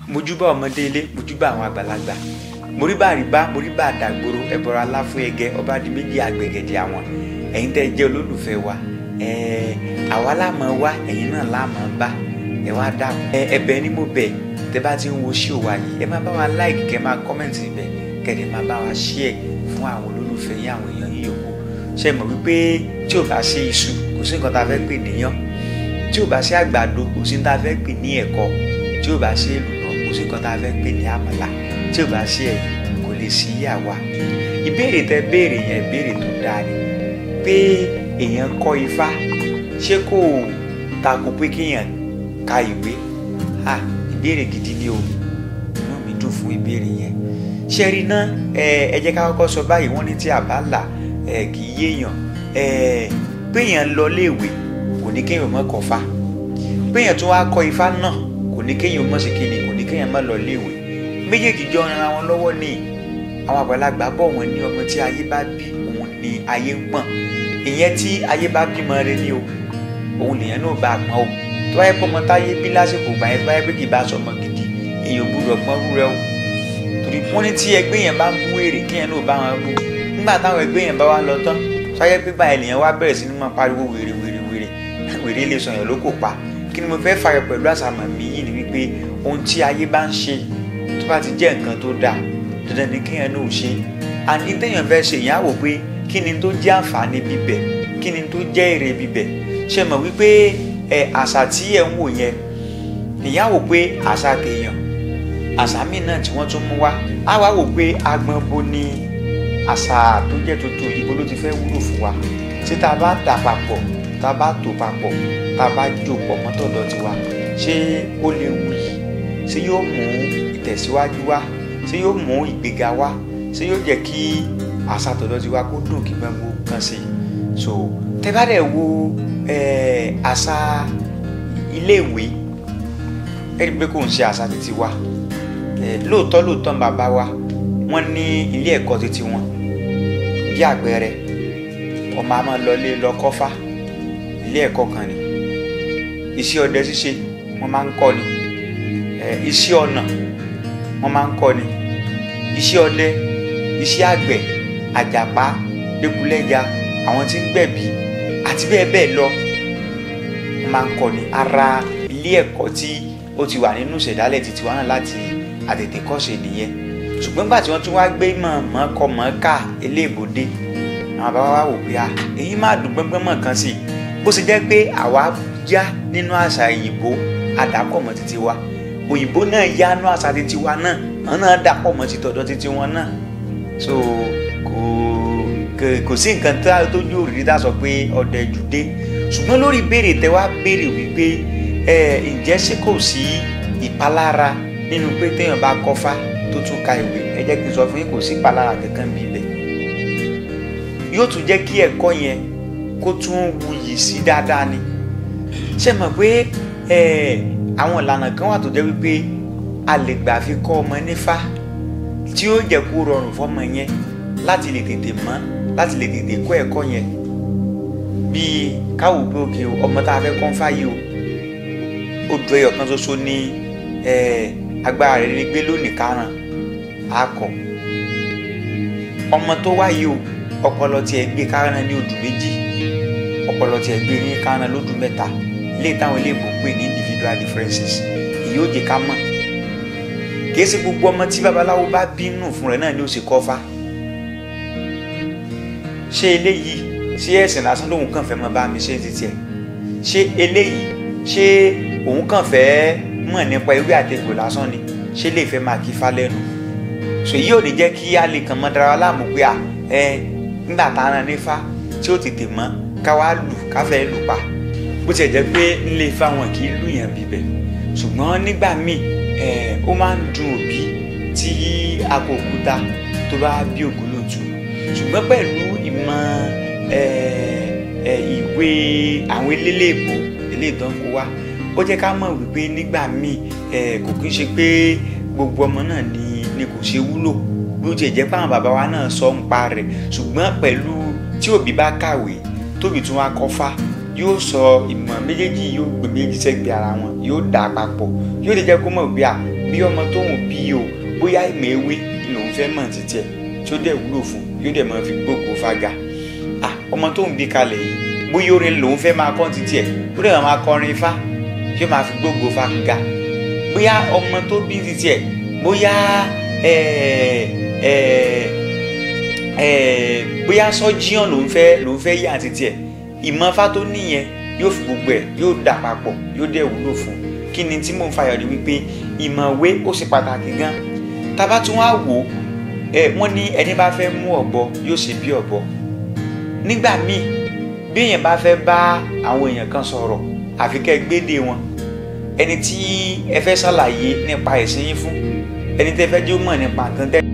mojúbà ọmọdé ilé mojúbà àwọn àgbàlagbà moríbà àríbá moríbà àdàgbòrò ẹbọra aláfún ẹgẹ ọba di méjì àgbẹ̀gẹ̀dẹ̀ àwọn ẹ̀yin tẹ́ jẹ́ olólùfẹ́ wa ẹ̀ẹ́ àwa láàmú wa ẹ̀yin náà láàmú bá ẹ wá dákun ẹ ẹ̀bẹ̀ ni mo bẹ̀ tẹ́ bá ti ń wo ṣíò wa yìí ẹ má bá wa like kẹ́ máa comment ibẹ̀ kẹ́dẹ̀ máa bá wa share fún àwọn olólùfẹ́ yín àwọn èèyàn yín yòókù ṣe mọ̀ wípé tí ò bá ṣe iṣu kò sí nǹkan tá a fẹ́ pè níyàn tí ò bá ṣe àgbàdo kò sí nǹkan tá a fẹ́ pè ní ẹ̀kọ tí ò bá ṣe èlùbọ́ kò sí nǹkan tá a fẹ́ pè ní àmàlà tí ò bá ṣe ẹ̀yìn kò lè sí àwa ìbéèrè tẹ́ béèrè yẹn ìbéèrè tó dáa ni pé èèyàn kọ́ ifá ṣé kò tako pé kéèyàn ka ìwé ah ìbéèrè gidi ni o inú mi dùn fún ìbéèrè yẹn ṣe rí ná ẹ jẹ́ ká kọ́kọ́ sọ báyìí wọ́n ní tí a bá là ẹ kì í yéèyàn ẹ péèyàn lọ léèwé kò ní kéèyàn mọ́ kọ́ fa péèyàn tún wá kọ́ ifá náà kò ní kéèyàn mọ́ sí kíni kò ní kéèyàn mọ́ lọ léèwé méjèèjì jọ ran wọn lọ́wọ́ ní àwọn àgbàlagbà bọ̀ wọ́n ní ọmọ tí ayé bá bí òun ni ayé ń pọ̀n ìyẹn tí ayé bá bímọ rẹ ní o òun lèyàn náà bá pọ́n o tó báyẹ pọ́nmọ táyé bí lásìkò gbà yẹn báyẹ pé kì í bá sọmọ gidi èèyàn gbúdọ̀ pọ́n rúrẹ́ o torí wọ́n ní tí ẹgbẹ́ yẹn bá ń bú èrè kéèyàn náà bá wọn bú nígbà táwọn ẹgbẹ́ yẹn bá wá lọ tán sáyẹ́ pé báyìí lèyàn wá bẹ̀rẹ̀ sí ní máa pariwo wèrè wèrè wèrè wèrè lè sọyàn ló kò pa kí ni mo fẹ́ fàyọ pẹ̀lú àsàmọ̀ mi yìí ni wípé ohun tí ayé bá ń ṣe tó bá ti jẹ́ nǹkan tó dáa dandan ni kéèyàn náà ṣe àní téèyàn fẹ́ ṣe ìyàwó pé kí ni tó jẹ́ àǹfààní bíbẹ̀ kí ni tó jẹ́ èrè bíbẹ̀ ṣe mọ̀ wípé ẹ àṣà tí ẹ̀ ń wò yẹn ìyàwó pé àṣà kéèyàn àṣà míì náà tí wọ́n tún mú wá á wá wò pé agbọn bo ni àṣà tó jẹ́ tuntun yìí bó ló ti fẹ́ wúlò fún wa tí tá a bá dà papọ̀ tá a bá tò papọ̀ tá a bá jò pọ̀ mọ́tọ̀dọ̀ tiwa ṣé ó lè wù yìí ṣé yóò mú ìtẹ̀síwájú wá ṣé yóò mú ìgbéga wá ṣé yóò jẹ́ kí àṣà tọ̀dọ̀ tiwa kó dùn kí gbẹ́ngbó kan sí i so tẹ́ bá dẹ̀ wo àṣà iléèwé ẹ rí i pé kò ń ṣe àṣà títí wa lóòótọ́ lóòótọ́ bàbá wa wọ́n ní ilé ẹ̀kọ́ títí wọn bí àpẹẹrẹ ọmọ àmọ́ lọlé lọ́kọ́fà ilé ẹ̀kọ́ kan ni iṣẹ́ ọdẹ ṣíṣe wọ́n máa ń kọ́ ni iṣẹ́ ọnà wọ́n máa ń kọ́ ni iṣẹ́ ọdẹ iṣẹ́ àgbẹ̀ àjàpá lẹ́kùlẹ́ja àwọn tí ń gbẹ̀bí àti bẹ́ẹ̀ bẹ́ẹ̀ lọ wọ́n máa ń kọ́ ni ara ilé ẹ̀kọ́ tí ó ti wà nínú ìṣẹ̀dálẹ̀ títí wa náà láti àtètè kọ́ṣe nìyẹn ṣùgbọ́n gbà tí wọ́n tún wá gbé mọ̀ọ́mọ́ kọ́ mọ̀ọ́ká eléèbòde àwọn bàbá wa wò pé à èyí máa dùn gbọ́ngbọ́n mọ̀ kan sí i bó ṣe jẹ́ pé àwa yá nínú àṣà òyìnbó àdàpọ̀ mọ́ títí wa òyìnbó náà yá nínú àṣà títí wa náà wọn náà dàpọ̀ mọ́ ti tọ̀dọ̀ títí wọn náà so kò kò sí nǹkan tó jó òrìrì dá sọ pé ọdẹ jù dé ṣùgbọ́n lórí ìbéèrè tẹ wá béèrè wípé ẹ ǹjẹ́ ṣé kò sí ìpalára nínú pé téèyàn bá kọ́fá tó tún ka ìwé ẹ jẹ́ kí n sọ fún yín kò sí ìpalára kankan bí ibẹ̀ yóò tún jẹ́ kí ẹ̀kọ́ yẹn kó tún wuyì sí dáadáa ni ṣe mọ̀ pé àwọn ìlànà kan wà tó jẹ́ wípé a lè gbà fi kọ́ ọmọ nífá tí ó jẹ́ kó rọrùn fọ́mọ yẹn láti lè tètè mọ̀ láti lè tètè kọ́ ẹ̀kọ́ yẹn bíi káwò pé òkè ọmọ tá a fẹ́ kọ́ ń fáyé o odò ẹyọ kan ṣoṣo ní agbára rẹ̀ ní gbé lónìí karùn akọ ọmọ tó wáyé o ọpọlọ tiẹ̀ gbé karùn ní odù méjì ọpọlọ tiẹ̀ gbé ní karùn lódù mẹ́ta ilé táwọn iléèbó pè ní individual differences èyí ó jẹ́ ká mọ̀ kìí ṣe gbogbo ọmọ tí babaláwo bá bínú fún rẹ̀ náà ni ó ṣe kọ́fà ṣé eléyìí ṣé ẹ̀sìn lásán lòun kàn fẹ́ mọ bá mi ṣe ti tiẹ̀ ṣé eléyìí ṣé òun kàn fẹ́ mọ̀ nípa ewé àtegbò lásán ni ṣé lè fẹ́ máa kí ifá lẹ́nu so yìí ò ní jẹ́ kí a lè kàn mọ́ dara wa láàmú pé a ẹ nígbà tá a ran nífá tí ó tètè mọ́ ká wá lù ká fẹ́ lù pa bó tiẹ̀ jẹ́ pé nílé ifá wọn kì í lù yàn bíbẹ̀ ṣùgbọ́n nígbà míì ẹ ó máa ń dùn òbí tí a kò kúta tó bá bí ògúnlòtú ṣùgbọ́n pẹ̀lú ìmọ̀ ẹ ẹ ìwé àwọn eléléèbó eléèdánwò wa ó jẹ́ ká mọ̀ wípé nígbà míì ẹ kò kí ń ṣe pé gbogbo ọmọ náà ni ni kò ṣe wúlò bí ó tiẹ̀ jẹ́ pé àwọn bàbá wa náà sọ ń pa rẹ̀ ṣùgbọ́n pẹ̀lú tí òbí bá kàwé tóbi tún wá kọ́fà yóò sọ ìmọ̀ méjèèjì yóò gbé méjì sẹ́gbẹ̀ẹ́ ara wọn yóò dà papọ̀ yóò lè jẹ́ kó mọ̀ bí à bí ọmọ tóun bí o bóyá ìmọ̀ ewé lòun fẹ́ mọ̀ títí ẹ̀ tí ó dẹ̀ wúlò fún yóò dẹ̀ máa fi gbógo fága ah ọmọ tóun bí kalẹ̀ yìí bóyá orin lòun fẹ́ máa kọ́ títí ẹ̀ ó dẹ̀ máa kọrin ifá yóò máa fi gbógo fága bóyá ọmọ tó bí títí ẹ̀ bóyá ẹ̀ẹ́ ẹ̀ẹ́ ẹ̀ẹ́ bóyá sọ́jíọ̀n lòun fẹ́ lòun fẹ́ yà títí ẹ̀ ìmọ̀fá tó níyẹn yóò fi gbogbo ẹ̀ yóò dà papọ̀ yóò dẹ̀ wúlò fún kí ni tí mò ń fàyọ̀ ni wípé ìmọ̀wé ó ṣe pàtàkì gan tábà tún wá wò ẹ wọ́n ní ẹni bá fẹ́ mú ọ̀bọ yóò ṣe bí ọ̀bọ nígbà míì bí èèyàn bá fẹ́ bá àwọn èèyàn kan sọ̀rọ̀ àfi kẹ́ gbédè wọn ẹni tí ẹ fẹ́ ṣàlàyé nípa ẹ̀sìn yín fún ẹni tẹ́ fẹ́ jó mọ̀ nípa nǹkan tẹ́